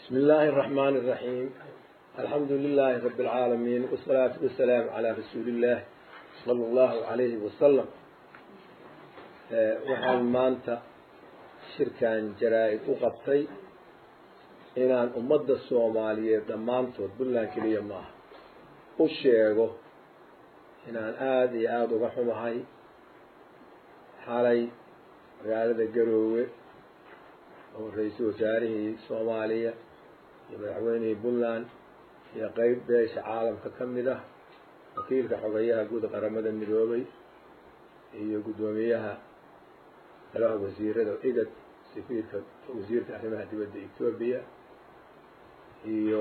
بسم الله الرحمن الرحيم الحمد لله رب العالمين والصلاة والسلام على رسول الله صلى الله عليه وسلم waxaan maanta shirkan jaraa-id u qabtay inaan ummadda soomaaliyeed dhammaantood puntland keliya maaha u sheego inaan aada iyo aada uga xumahay xalay magaalada garoowe oo ra-iisul wasaarihii soomaaliya iyo madaxweynihii puntland iyo qeyb beesha caalamka ka mid ah wakiilka xogeyaha guud qaramada midoobay iyo guddoomiyaha golaha wasiirada igad safiirka wasiirka arrimaha dibadda etoobiya iyo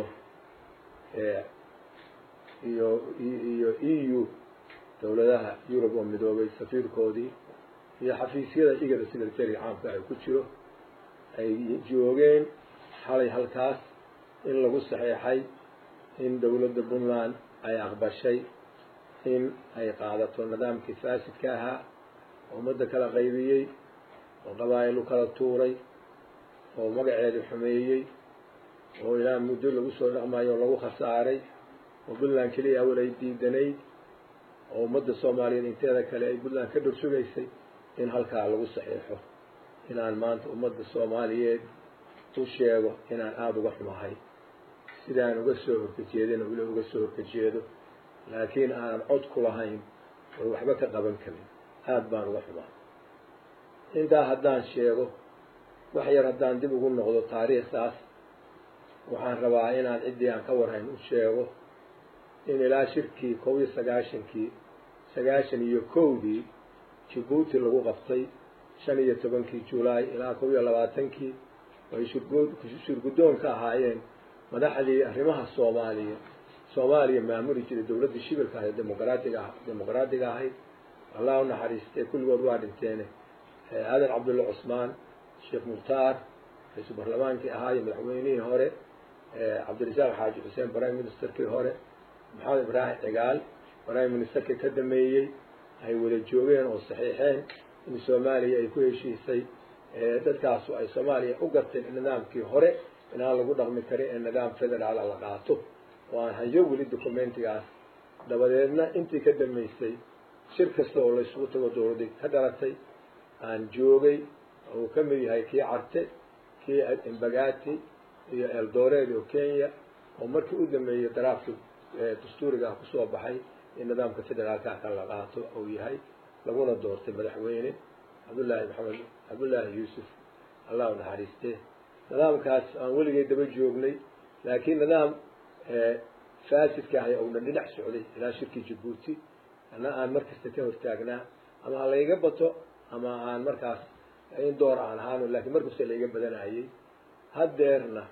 iyo iyo e u dowladaha yurub oo midoobay safiirkoodii iyo xafiisyada igada secretariga caamka ay ku jiro ay joogeen xalay halkaas in lagu saxeexay in dowladda puntland ay aqbashay in ay qaadato nidaamkii faasidka ahaa oo ummadda kala qaybiyey oo qabaa'il u kala tuuray oo magaceedii xumeeyey oo ilaa muddo lagu soo dhaqmayo oo lagu khasaaray oo puntland keliya awal ay diidanayd oo ummadda soomaaliyeed inteeda kale ay puntland ka dhor sugaysay in halkaa lagu saxiixo inaan maanta ummadda soomaaliyeed u sheego inaan aada uga xumahay sidaan uga soo horkajeedina weli uga soo horkajeedo laakiin aanan cod ku lahayn oo waxba ka qaban karin aada baan uga xumahay intaa haddaan sheego wax yar haddaan dib ugu noqdo taariikhdaas waxaan rabaa inaan ciddii aan ka warhayn u sheego in ilaa shirkii kob iyo sagaashankii sagaashan iyo kowdii jibuuti lagu qabtay shan iyo tobankii julaay ilaa kob iyo labaatankii ay shurguddoon ka ahaayeen madaxdii arrimaha soomaaliya soomaaliya maamuli jiray dowladdii shibilka ahayd demoqraatiga ah demoqraatiga ahayd allah u naxariistee kulligood waa dhinteene aadan cabdulla cusmaan sheekh mukhtaar ra-iisul barlamaankii ahaa iyo madaxweynihii hore cabdirasaaq xaaji xuseen prime ministerkii hore maxamed ibraahim cigaal prime ministerkii ka dameeyey ay wada joogeen oo saxiixeen in soomaaliya ay ku heshiisay dadkaasu ay soomaaliya u garteen in nidaamkii hore inaan lagu dhaqmi karin ee nidaam federaala la qaato oo aan hayo weli documentigaas dabadeedna intii ka dambeysay shir kasta oo laysugu tago dowladda ka dhalatay aan joogay oo uu ka mid yahay kii carte kii embagati iyo eldoreed oo kenya oo markii u dambeeyey daraafki dastuuriga ah kusoo baxay in nidaamka federaalka ka la qaato uu yahay laguna doortay madaxweyne cabdullaahi maxamed cabdullaahi yuusuf allah u naxariistee nidaamkaas aan weligay daba joognay laakiin nidaam faasidka ahay ounan dhinac socday ilaa shirkii jabuuti ana aan markasta ka hortaagnaa ama ha layga bato ama aan markaas in door aan ahaano lakiin markasta layga badanayay haddeerna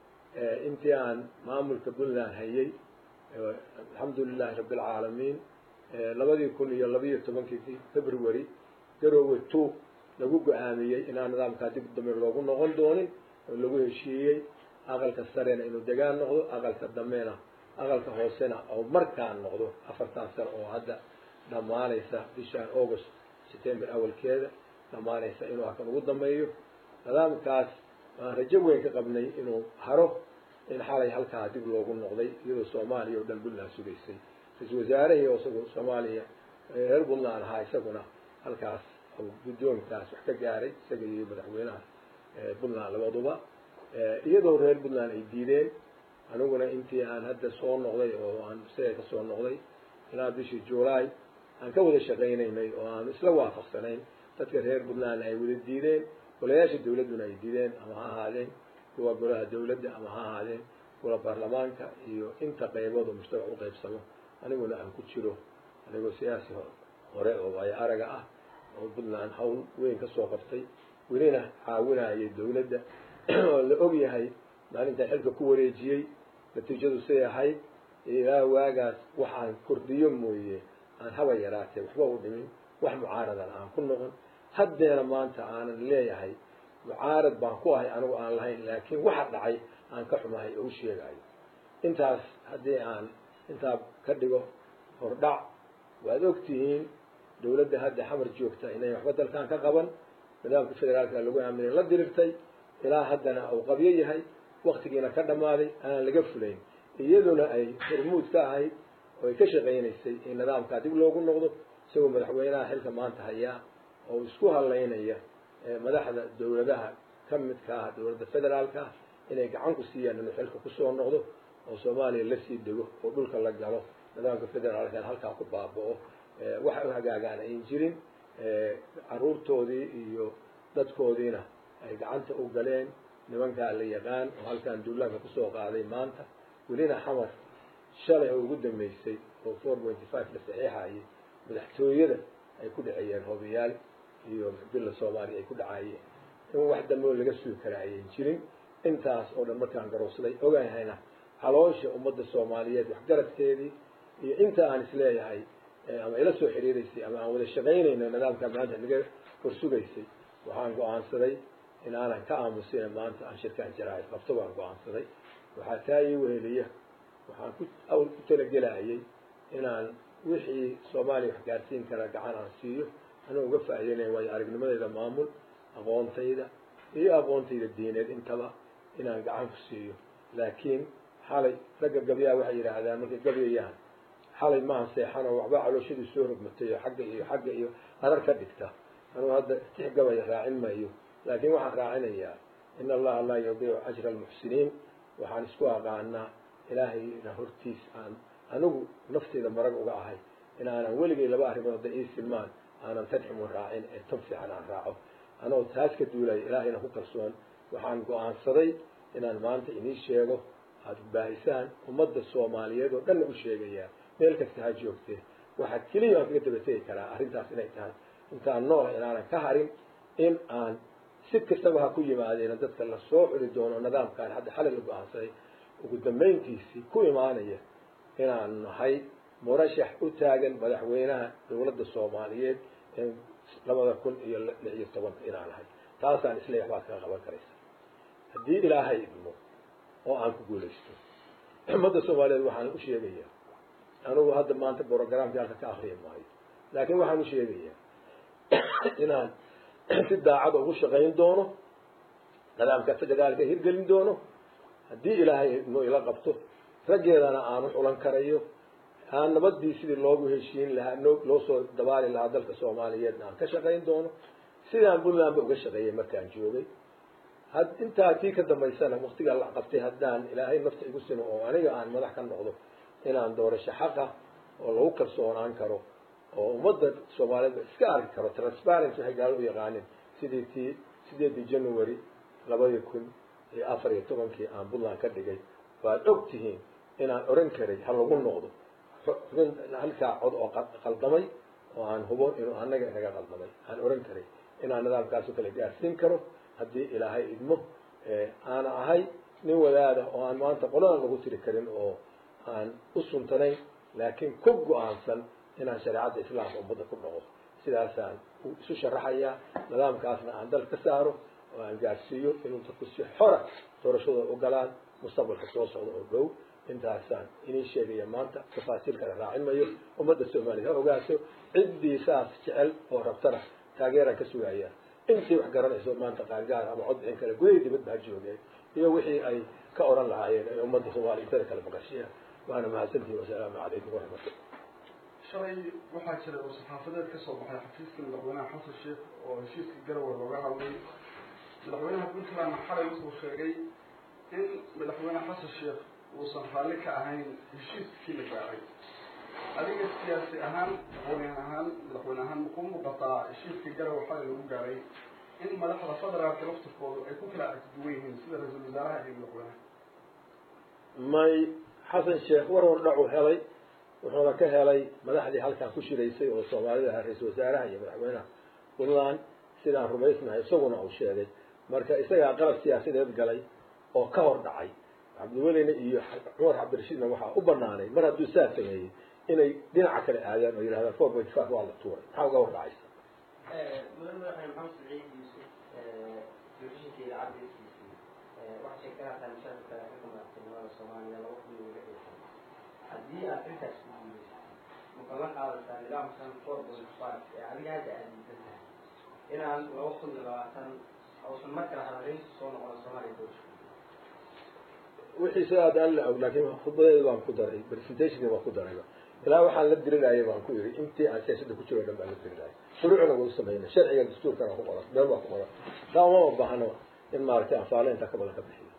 intii aan maamulka puntland hayay alxamdu lilahi rabbi alcaalamiin labadii kun iyo labiiyo tobankii february garoowe two lagu go-aamiyey inaan nidaamkaa dib dambe loogu noqon doonin oo lagu heshiiyey aqalka sarena inuu degaan noqdo aqalka dambena aqalka hoosena oo markaan noqdo afartan sano oo hadda dhammaanaysa bishaan august september awalkeeda dhammaanaysa inuu halkan ugu dambeeyo nidaamkaas waan rajo weyn ka qabnay inuu haro in xalay halkaa dib loogu noqday iyadoo soomaaliya oo dhan puntland sugaysay ra-isul wasaarahii oo isagu soomaaliya reer puntland ahaa isaguna halkaas guddoonkaas wax ka gaaray isaga iyo madaxweynaha puntland labaduba iyadoo reer puntland ay diideen aniguna intii aan hadda soo noqday oo aan isaga ka soo noqday ilaa bishii july aan ka wada shaqaynaynay oo aan isla waafaqsanayn dadka reer puntland ay wada diideen golayaasha dawladduna ay diideen ama ha ahaadeen kuwa golaha dawladda ama ha ahaadeen kuwa baarlamaanka iyo inta qaybood oo mujtamac u qaybsamo aniguna aan ku jiro anigoo siyaasi hore oo waayo araga ah oo puntland hawl weyn ka soo qabtay welina caawinayay dawladda oo la og yahay maalintaa xilka ku wareejiyey natiijadu say ahayd ilaa waagaas waxaan kordhiyo mooye aan haba yaraatee waxba u dhimin wax mucaaradan aan ku noqon haddeena maanta aanan leeyahay mucaarad baan ku ahay anigu aan lahayn laakiin waxa dhacay aan ka xumahay oo u sheegayo intaas haddii aan intaa ka dhigo hordhac waad ogtihiin dawladda hadda xamar joogta inay waxba dalkan ka qaban nidaamka federaalka lagu aaminay la dirirtay ilaa haddana uu qabyo yahay waktigiina ka dhammaaday aan laga fulayn iyaduna ay hormuud ka ahayd oo ay ka shaqaynaysay in nidaamkaa dib loogu noqdo isagoo madaxweynaha xilka maanta hayaa oo isku halaynaya madaxda dawladaha ka midka ah dawladda federaalka ah inay gacan ku siiyaan inuu xilka kusoo noqdo oo soomaaliya lasii dego oo dhulka la galo nidaamka federaalka halkaa ku baaba'o waxa u hagaagaan ayn jirin caruurtoodii iyo dadkoodiina ay gacanta u galeen nimankaa la yaqaan oo halkaan duulaanka kusoo qaaday maanta welina xamar shalay oo ugu dambeysay oo four pointy five la saxiixayay madaxtooyada ay ku dhaceeyeen hobiyaal iyo bila soomaaliya ay ku dhacayeen in wax dambe oo laga sugi kara ayan jirin intaas oo dhan markaan garoobsaday ogahayna caloosha ummadda soomaaliyeed waxgaradkeedii iyo inta aan isleeyahay ama ila soo xiriiraysay ama aan wada shaqaynayno nidaamka maanta naga horsugaysay waxaan go-aansaday in aanan ka aamusina maanta aan shirkaan jarahay qabto baan go-aansaday waxaa taa ii weheliya waxaan ku awl ku talagelayay inaan wixii soomaaliya wax gaarsiin kara gacan aan siiyo anuu uga faa'iideynaya waayo aragnimadeyda maamul aqoontayda iyo aqoontayda diineed intaba inaan gacan ku siiyo laakiin xalay ragga gabyaa waxay yidhaahdaan markay gabyayaan xalay maaha seexan oo waxba calooshadii soo rogmatay oo xagga iyo xagga iyo qarar ka dhigta anuu hadda tix gabaya raacin maayo laakiin waxaan raacinayaa in allaha laa yudiicu ajra almuxsiniin waxaan isku aqaanaa ilaahayna hortiis aan anigu nafteyda marag uga ahay in aanan weligay laba arrimood hadda ii silmaan aanan tadximun raacin ee tan fiican aan raaco anoo taas ka duulaya ilaahayna ku kalsoon waxaan go-aansaday inaan maanta inii sheego aada baahisaan ummadda soomaaliyeed oo dhanna u sheegayaa meel kasta ha joogtee waxaa keliya aan kaga dabategi karaa arrintaas inay tahay intaan nool inaanan ka harin in aan si kastaba ha ku yimaadeena dadka lasoo culi doono nidaamkaan hadda xalay la go-aansaday ugu dambayntiisii ku imaanaya inaan nahay murashax u taagan madaxweynaha dawladda soomaaliyeed ee labada kun iyo lix iyo tobanka inaan nahay taasaan isleeyax baad kaga qaban karaysa haddii ilaahay idmo oo aan ku guulaysto ummadda soomaaliyeed waxaan u sheegayaa anigu hadda maanta brogramkii halka ka akriya maayo laakiin waxaan u sheegayaa inaan si daacada ugu shaqayn doono nidaamka federaalka hirgelin doono haddii ilaahay idmo ila qabto raggeedana aan u xulan karayo aan nabadii sidii loogu heshiin lahaa loo soo dabaali lahaa dalka soomaaliyeedna aan ka shaqayn doono sidaan puntlandba uga shaqeeyay markaan joogay had intaa tii ka dambaysana waktigaa la qabtay haddaan ilaahay nafta igu simo oo aniga aan madax ka noqdo inaan doorasho xaqa oo lagu kalsoonaan karo oo ummadda soomaaliyeedba iska arki karo transparency waxay gaalo u yaqaanin sidii tii sideedii january labadii kun iyo afar iyo tobankii aan puntland ka dhigay waad og tihiin inaan oran karay ha lagu noqdo halkaa cod oo qaldamay oo aan hubo inuu anaga inaga qaldamay aan oran karay inaan nidaamkaasoo kale gaarsiin karo haddii ilaahay idmo aana ahay nin wadaada oo aan maanta qoladan lagu tiri karin oo aan u suntanayn laakiin ku go-aansan inaan shareecadda islaamka ummadda ku dhaqo sidaasaan isu sharaxayaa nidaamkaasna aan dal ka saaro oo aan gaarsiiyo inuu dadku si xora doorashadooda u galaan mustaqbalka soo socda oo dhow intaasaan inii sheegaya maanta tafaasiil kale raacin mayo ummadda soomaaliya ha ogaato ciddii saas jecel oo rabtana taageeraan ka sugaya intii wax garanayso maanta qaangaar ama cod bixin kale gudahii dibadba ha joogeen iyo wixii ay ka oran lahaayeen ay ummadda soomaaliya intada kale maqashiyaan waana mahadsantihin wasalaamu calaykum waraxmatullah shalay waxaa jira oo saxaafadeed ka soo baxay xafiiska madaxweynaha xasan sheekh oo heshiiska garowe looga hadlay madaxweynaha puntland xalay wuxuu sheegay in madaxweyne xasan sheekh uusan raalli ka ahayn heshiiskii la gaaray adiga siyaasi ahaan madaxweyne ahaan madaxweyne ahaan makuu muuqataa heshiiska garowe xalay lagu gaaray in madaxda federaalka laftirkoodu ay ku kala arkiduwan yihiin sida ra-iisul wasaaraha iyo madaxweynaha may xasan sheekh war wardhacu helay wuxuuna ka helay madaxdii halkan ku shiraysay oo soomaalida ahaa ra-isul wasaaraha iyo madaxweynaha puntland sidaan rumaysnahay isaguna uu sheegay marka isagaa qalab siyaasadeed galay oo ka hor dhacay cabdiwelina iyo cumar cabdirashiidna waxaa u banaanay mar hadduu saa sameeyey inay dhinaca kale aadaan oo yidhahdaan four point five waa la tuuray maxaa uga hor dhacaysa mudan madaxweyne maxamed saciid yuusuf telefishinka idaacaddiisiisii waxaa sheegtanataa mashaakilka ka kamaatinimada soomaaliya laba kun iyo lix iyo toban haddii aad intaas ku guulaysa maka la qaadataa nidaamkan four point five ee adiga hadda aad diidan tahay inaan laba kun iyo labaatan uusan mar kale halareynta soo noqon soomaaliya doorasho wixii sida hadda aan la og laakiin khudbadeeda baan ku daray presentationka baan ku darayba ilaa waxaan la dirirayay baan ku yidhi intii aan siyaasadda ku jiro o dhan baan la dirirayay shuruucna waa u sameynay sharciga dastuurkana ku qoran meel baa ku qoran taa uma baahno in maaragtay anfaale intaa ka badan ka bixiyo